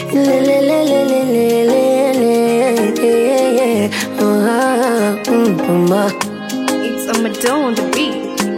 Lelelelelelelele. Ah, mm, mama. It's a Madonna on the beat.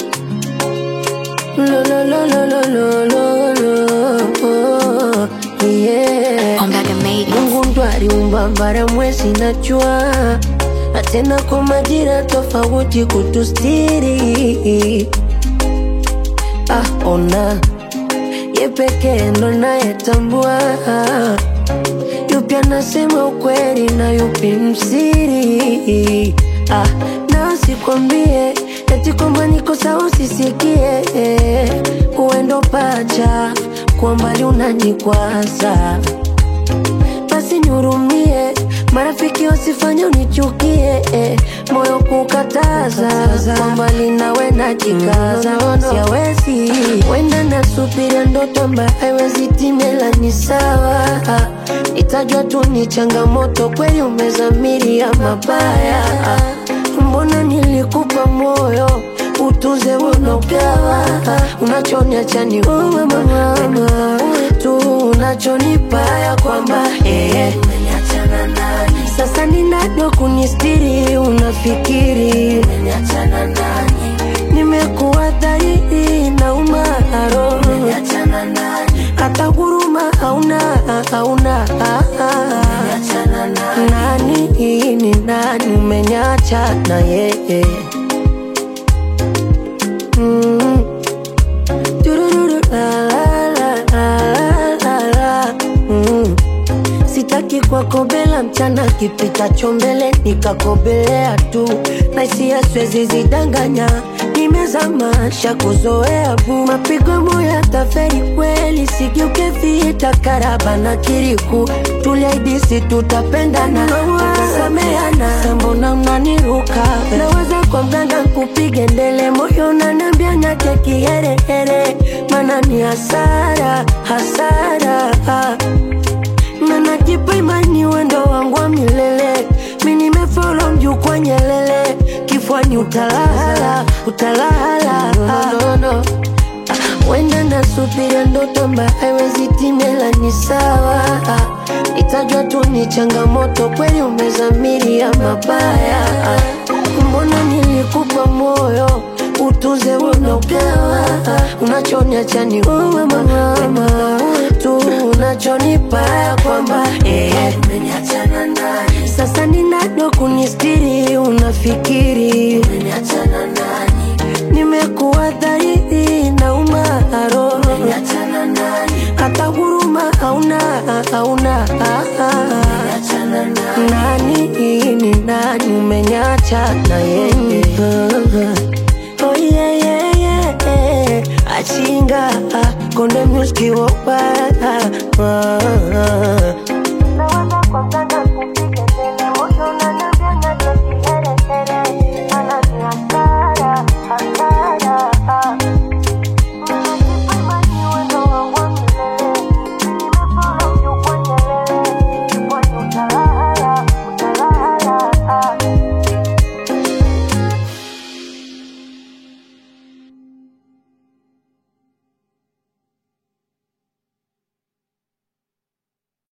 Lo, lo, lo, lo, lo, lo, lo, lo. Yeah. Ombaga made it. Mungu ndo aliumba bara, mwezi na jua, na tena kwa majira tofauti kutustiri. Ah, ona ye pekee ndo nayetambua yupi anasema ukweli na yupi msiri. Ah, na sikwambie eti kwamba niko sawa usisikie, uendo pacha kwa mbali unanikwaza basi nihurumie, marafiki wasifanye unichukie, eh, moyo kukataza kwa mbali nawe najikaza, siawezi wenda nasubiria ndoto ambayo haiwezi timela, ni sawa itajwa tu ni changamoto, kweli umezamiria mabaya, mbona nilikupa moyo utuze unogawa unachoniacha ni wewe mama, wewe tu unachonipa ya kwamba eh, sasa ni nani wa kunistiri? Unafikiri nimekuwa dhahiri na umaro, hata huruma hauna, hauna nani ni nani? Umenyacha na yeye Mm. Turururu, la, la, la, la, la, la. Mm. Sitaki kuwakobela mchana kipitacho mbele nikakobelea tu na hisia siwezi zidanganya, nimezamasha kuzoea bu mapigo moya taferi kweli, sigeuke vita karaba na kiriku, tuliaidisi tutapendana tutasameana, sambona unaniruka naweza kwa mganga kupige ndele, moyo unaniambia nyake kiherehere, mana ni hasara hasara na najipa imani wendo wangu wa milele, mi nimefolo mjuu kwa nyelele, kifuani utalala utalala no, no, no. Wenda nasubiria ndoto ambayo haiwezi timela, ni sawa itajwa tu ni changamoto, kweli umezamiria mabaya, mbona nilikupa moyo utuze unogawa, unachoniacha ni wewe mama, wewe tu unachonipa ya kwamba eh, sasa ni nani wa kunistiri? Unafikiri nimekuwa dhahiri na umaro, hata huruma hauna, hauna nani ni nani? Umenyacha na yeye Oh yeah, yeah, yeah. Achinga konde muski wopa